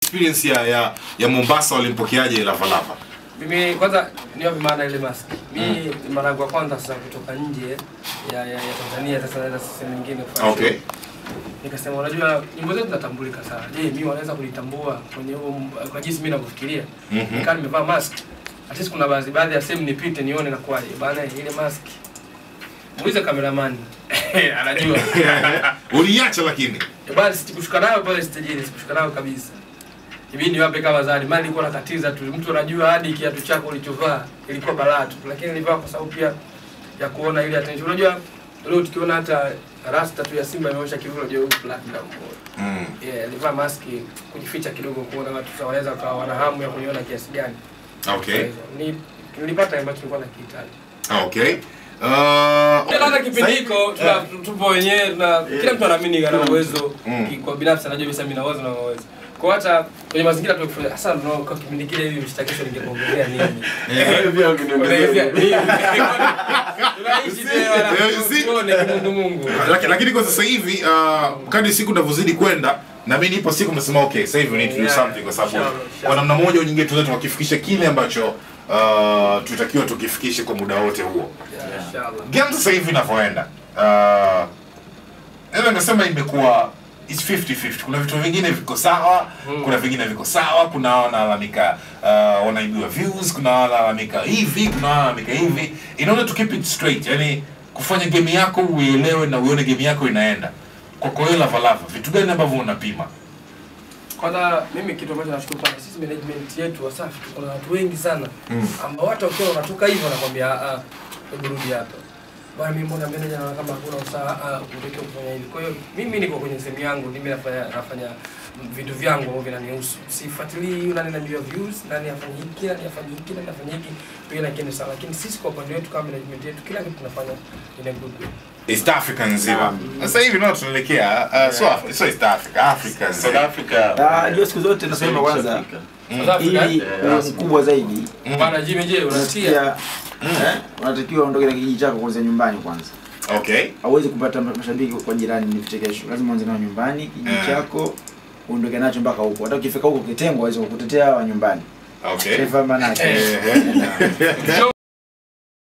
experience ya ya, ya Mombasa walimpokeaje Lava Lava? Mimi kwanza niwape maana ile mask. Mimi mara yangu ya kwanza sasa kutoka nje ya, ya, ya Tanzania sasa naenda sehemu nyingine kufanya Okay. show. Nikasema unajua nyimbo zetu zinatambulika sana. Je, mimi wanaweza kunitambua kwenye huo kwa jinsi mimi ninavyofikiria. Mhm. Nikaa nimevaa mask. At least kuna baadhi baadhi ya sehemu nipite nione na kwaje. Bana ile mask. Muulize cameraman. Anajua. Uliacha lakini. Eh, Bali sikushuka nayo pale stage sikushuka nayo kabisa. Ibidi niwape kama zawadi. Mali nilikuwa nakatiza tu. Mtu anajua hadi kiatu chako ulichovaa ilikuwa balaa tu. Lakini nilivaa kwa sababu pia ya kuona ile attention. Unajua leo tukiona hata rasta tu ya Simba imeosha kivuno je huyu platinum. Mm. Yeah, nilivaa maski kujificha kidogo kuona watu sasa wanaweza kuwa wana hamu ya kuniona kiasi gani. Okay. Ni nilipata ambacho nilikuwa nakihitaji. Okay. Uh, Hata kipindi hiko tuna- tupo wenyewe na kila mtu anaamini ana uwezo Mm. ki- kwa binafsi anajua bisa mimi na uwezo na uwezo. Kwa hata kwenye mazingira tu kufanya hasa ndio kwa kipindi kile hivi mshtakisho ningekuongelea nini. Unaelezea nini? Tunaishi tena Eh, you see? tuone kimundu Mungu. Laki- lakini kwa sasa hivi uh, kadri siku inavyozidi kwenda na mimi nipo siku mnasema okay sasa hivi we need to do Yeah, something kwa sababu sure, sure. kwa namna moja au nyingine tunaweza tukakifikisha kile ambacho uh, tutakiwa tukifikishe kwa muda wote huo Yeah, Inshallah. game sasa hivi inavyoenda uh, naweza nikasema imekuwa it's 50-50 kuna vitu vingine viko sawa Mm. kuna vingine viko sawa kuna wanalalamika uh, wanaibiwa views kuna wanalalamika hivi kuna wanalalamika hivi in order to keep it straight yani kufanya game yako uielewe na uone game yako inaenda kwa kwa hiyo lavalava vitu gani ambavyo unapima Kwanza mimi kitu ambacho nashukuru sana sisi management yetu Wasafi tuko na watu wengi sana Mm. ambao hata ukiwa unatoka hivyo nakwambia ah ah hebu rudi hapa. Bwana mimi mbona manager anaona kama hakuna usawa ah unatakiwa kufanya hivi. Kwa hiyo mimi niko kwenye sehemu yangu mimi nafanya nafanya vitu vyangu ambavyo vinanihusu. Sifuatilii huyu nani ananiambia views, nani afanye hiki, nani afanye hiki, nani afanye hiki. Hiyo inakienda sawa. Lakini sisi kwa upande wetu kama management yetu kila kitu tunafanya in a good way. East Africa nzima sasa hivi ndio tunaelekea uh, so, Af- so East Africa Africa South nzima Africa. Ah, jua siku zote nasema kwanza South Africa ili eh? uwe mkubwa zaidi Bwana Jimmy je, unatia unasikia eh, unatakiwa uondoke na kijiji chako kwanza nyumbani kwanza okay hauwezi kupata mashabiki kwa jirani ni vichekesho lazima uanze nao nyumbani kijiji Mm. chako uondoke nacho mpaka huko hata ukifika huko kitengwa waweza kukutetea wa nyumbani okay Sifa manake Eh, eh. Joe